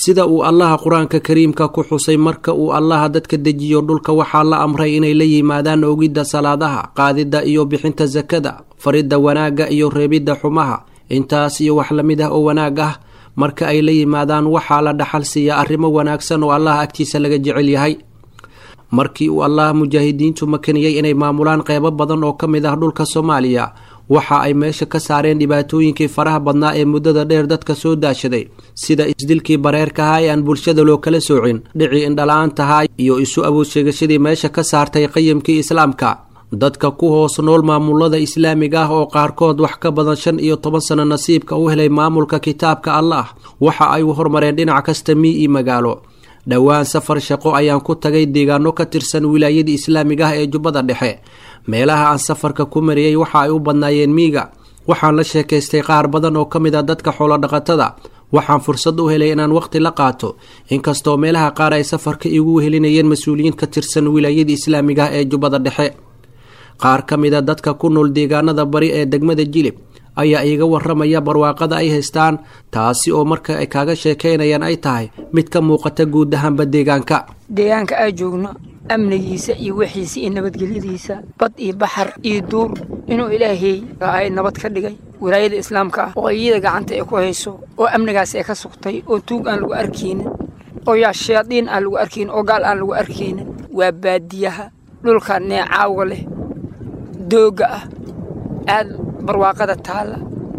sida uu allaha qur-aanka kariimka ku xusay marka uu allaha dadka dejiyo dhulka waxaa la amray inay la yimaadaan ogidda salaadaha qaadidda iyo bixinta sakada faridda wanaagga iyo reebidda xumaha intaas iyo wax lamid ah oo wanaag ah marka ay la yimaadaan waxaa la dhaxal siiya arrimo wanaagsan oo allaha agtiisa laga jecel yahay markii uu allah mujaahidiintu makaniyey inay maamulaan qeybo badan oo ka mid ah dhulka soomaaliya waxa ay meesha ka saareen dhibaatooyinkii faraha badnaa ee muddada dheer dadka soo daashaday sida isdilkii bareerkahaa ee aan bulshada loo kala soocin dhicii indhala-aantahaa iyo isu awood sheegashadii meesha ka saartay qayimkii islaamka dadka ku hoos nool maamulada islaamiga ah oo qaarkood wax ka badan shan iyo toban sano nasiibka u helay maamulka kitaabka allah waxa ay u hormareen dhinac kasta mii iyo magaalo dhowaan safar shaqo ayaan ku tagay deegaano ka tirsan wilaayadii islaamiga ah ee jubbada dhexe meelaha aan safarka ku mariyey waxa ay u badnaayeen miiga waxaan la sheekaystay qaar badan oo ka mid a dadka xoolodhaqatada waxaan fursad u helay inaan waqti la qaato inkastoo meelaha qaar ay safarka igu wehelinayeen mas-uuliyiin ka tirsan wilaayadii islaamiga ah ee jubbada dhexe qaar ka mid a dadka ku nool deegaanada bari ee degmada jilib ayaa iiga waramaya barwaaqada ay haystaan taasi oo marka ay kaaga sheekaynayaan ay tahay mid ka muuqata guud ahaanba deegaanka deegaanka aa joogno amnigiisa iyo wixiisa iyo nabadgelyadiisa bad iyo baxar iyo duur inuu ilaahay ay nabad ka dhigay wilaayada islaamka ah oo iyada gacanta ay ku hayso oo amnigaas ay ka sugtay oo tuug aan lagu arkaynin oo yaa shayaadiin aan lagu arkaynin oo gaal aan lagu arkaynin waa baadiyaha dhulka neecaawga leh doogga ah aad barwaaqada taalla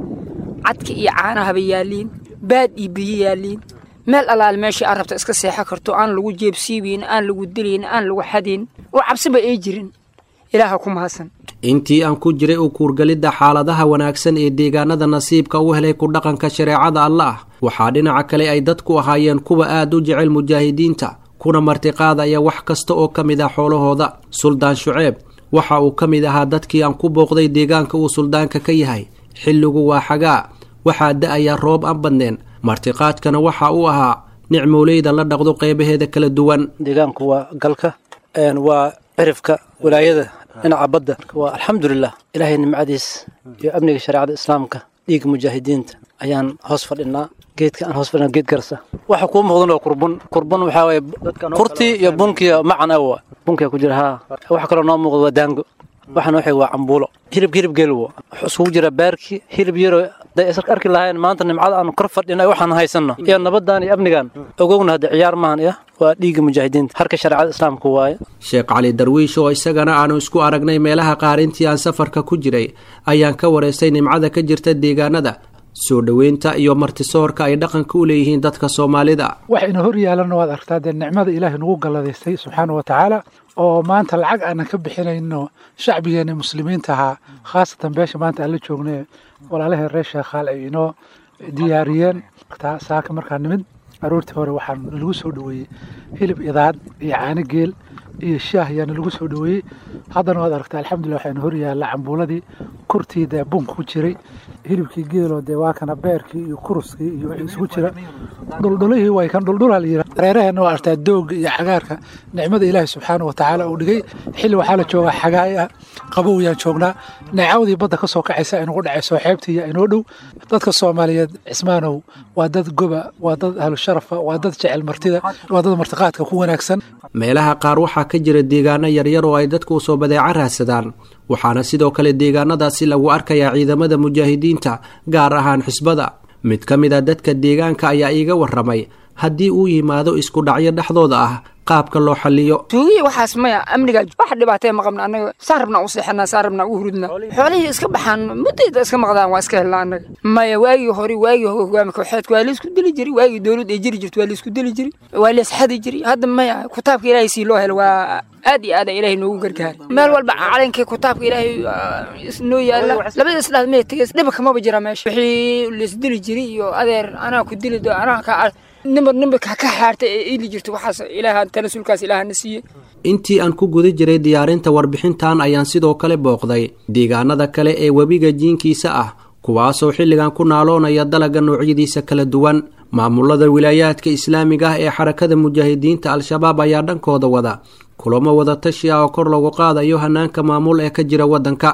cadka iyo caanahaba yaalliin baad iyo biyo yaalliin meel allaale meeshii aad rabta iska seexo karto aan lagu jeebsiibayn aan lagu dilayn aan lagu xadayn oo cabsiba ay jirin ilaaha ku mahadsan intii aan ku jiray u kuurgalidda xaaladaha wanaagsan ee deegaanada nasiibka u helay ku dhaqanka shareecada allah waxaa dhinaca kale ay dadku ahaayeen kuwa aad u jecel mujaahidiinta kuna martiqaadaya wax kasta oo ka mid ah xoolahooda suldaan shuceeb waxa uu ka mid ahaa dadkii aan ku booqday deegaanka uu suldaanka ka yahay xilligu waa xagaa waxaa da-ayaa roob aan badneen martiqaadkana waxa uu ahaa nicmooleyda la dhaqdo qeybaheeda kala duwan deegaanku waa galka waa cirifka wilaayada dhinaca badda waa alxamdulilah ilaahay nimcadiis iyo amniga shareecada islaamka dhiigga mujaahidiinta ayaan hoos fadhinaa geedka aan hoos fadhinaa geed garsa waxa kuu muuqdan waa kurbun kurbun waxaa waye kurtii iyo bunkiya macan awa bunkiya ku jira haa waxa kaloo noo muuqda waa daango waxana waxay waa cambuulo hilibka hilib geel wuxuu isugu jira baarki hilib yaro haday is arki lahayn maanta nimcada aanu kor fadhina waxaan haysanno iyo nabadan iyo amnigan ogowna hadda ciyaar maahan iyo waa dhiigga mujaahidiinta harka shareecada islaamka waaye sheekh cali darwiish oo isagana aanu isku aragnay meelaha qaar intii aan safarka ku jiray ayaan ka wareystay nimcada ka jirta deegaanada soo dhoweynta iyo martisoorka ay dhaqanka u leeyihiin dadka soomaalida wax ina hor yaalanna waad aragtaa dee nicmada ilaahay nagu galladaystay subxaana wa tacaala oo maanta lacag aanan ka bixinayno shacbigeena muslimiinta ahaa khaasatan beesha maanta aan la joognay walaalaheen reer sheekhaal ay inoo diyaariyeen saaka markaa nimid aroortii hore waxaa lagu soo dhoweeyey hilib idaad iyo caano geel iyo shaah ayaana lagu soo dhoweeyey haddana waad aragtaa alxamdulillah waxayna hor yaalla cambuuladii kurtii dee bunka ku jiray hilibkii geeloo dee waa kana beerkii iyo kuruskii iyo wixii isugu jira dhuldhulihii way kan dhuldhulaa la yidhaha reeraheenna waa artaa doogga iyo cagaarka nicmada ilaahi subxaana wa tacaala uu dhigay xilli waxaa la joogaa xagaay ah qabow yaan joognaa neecawdii badda ka soo kacaysa inugu dhacayso xeebtii yaa inoo dhow dadka soomaaliyeed cismaanow waa dad goba waa dad ahlu sharafa waa dad jecel martida waa dad martiqaadka ku wanaagsan meelaha qaar waxaa ka jira deegaano yaryar oo ay dadku soo badeeco raadsadaan waxaana sidoo kale deegaanadaasi lagu arkayaa ciidamada mujaahidiinta gaar ahaan xisbada mid ka mid a dadka deegaanka ayaa iiga waramay haddii uu yimaado isku dhacyo dhexdooda ah qaabka loo xaliyo tuugiya waxaas maya amniga wax dhibaatee ma qabna annaga saan rabnaa u seexanaa saan rabnaa u hurudnaa xoolihii iska baxaan muddayda iska maqdaan waa iska helnaa annaga maya waagii hore waagii hogaami kooxeedka waa laisku dili jiri waagii dowlad ay jiri jirto waa laisku dili jiri waa laisxadi jiri hadda maya kitaabka ilaahay sii loo helo waa aad iyo aad ilaahay noogu gargaari meel walba calankii kitaabka ilaahay noo yaalla labada isdhaad mee tegeys dhiba kamaba jira meesha wixii laisdili jiri iyo adeer anaa ku dili do anaa ka nimbar nimbarka ka xaarta ee iili jirta waxaas ilaaha tanasuulkaas ilaahana siiyey intii aan ku guda jiray diyaarinta warbixintan ayaan sidoo kale booqday deegaanada kale ee webiga jiinkiisa ah kuwaasoo xilligan ku naaloonaya dalaga noocyadiisa kala duwan maamulada wilaayaadka islaamiga ah ee xarakada mujaahidiinta al-shabaab ayaa dhankooda wada kulamo wada tashi ah oo kor lagu qaadayo hanaanka maamul ee ka jira waddanka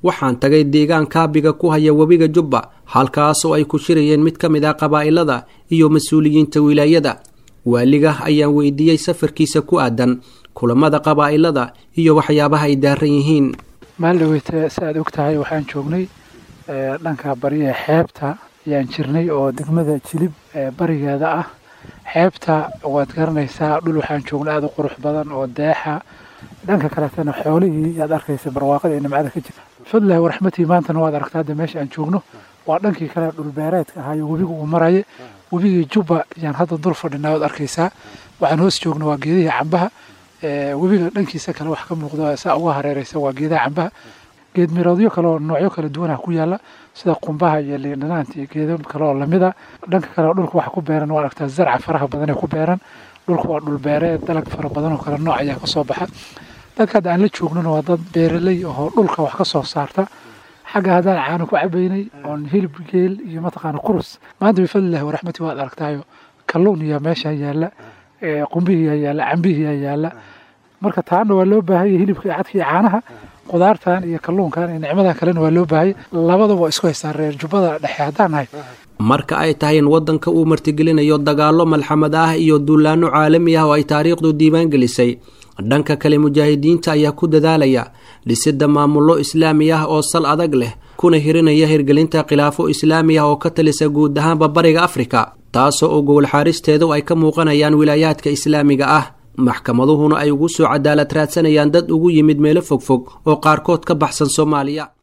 waxaan tagay deegaan kaabiga ku haya webiga jubba halkaas oo ay ku shirayeen mid ka mid ah qabaa'ilada iyo mas-uuliyiinta wilaayada waaliga ayaan weydiiyey safarkiisa ku aadan kulamada qabaa'ilada iyo waxyaabaha ay daaran yihiin maaldhaweyte si aad og tahay waxaan joognay dhanka bariya xeebta ayaan jirnay oo degmada jilib barigeeda ah xeebta waad garanaysaa dhul waxaan joognay aada u qurux badan oo deexa dhanka kaletana xoolihii yaad arkaysa barwaaqada ee nimcada ka jirta fadlahi waraxmatii maantana waad aragtaa hadda meesha aan joogno waa dhankii kale dhulbeereedka ahaayo webiga uu maraya webigii jubba ayaan hadda dul fadhinaa waad arkaysaa waxaan hoos joogno waa geedihii cambaha webiga dhankiisa kale wax ka muuqdo saa uga hareereysa waa geedaha cambaha geed miroodyo kale oo noocyo kala duwanah ku yaala sida qumbaha iyo liindhanaanta iyo geedo kale oo lamida dhanka kale dhulka waxa ku beeran waa aragtaa zarca faraha badan ee ku beeran dhulka waa dhulbeereed dalag fara badan oo kale nooc ayaa kasoo baxa dadka hadda aan la joognona waa dad beeraley oo dhulka wax ka soo saarta xagga haddaan caano ku cabaynay oon hilib geel iyo mataqaana kurus maanta bifadlillahi waraxmati waad aragtaayo kalluun iyo meesha yaalla qumbihiiyaa yaalla cambihiiyaa yaalla marka taana waa loo baahanya hilibka iyo cadka iyo caanaha qudaartan iyo kalluunkan iyo nicmadan kalena waa loo baahaya labadaba waa isku haystaan reer jubbada dhexe haddaan nahay marka ay tahay in waddanka uu martigelinayo dagaallo malxamad ah iyo duulaanno caalami ah oo ay taariikhdu diiwaan gelisay dhanka kale mujaahidiinta ayaa ku dadaalaya dhisidda maamullo islaami ah oo sal adag leh kuna hirinaya hirgelinta khilaafo islaami ah oo ka talisa guud ahaanba bariga afrika taasoo oo gowlxaaristeedu ay ka muuqanayaan wilaayaadka islaamiga ah maxkamaduhuna ay ugu soo cadaalad raadsanayaan dad ugu yimid meelo fogfog oo qaarkood ka baxsan soomaaliya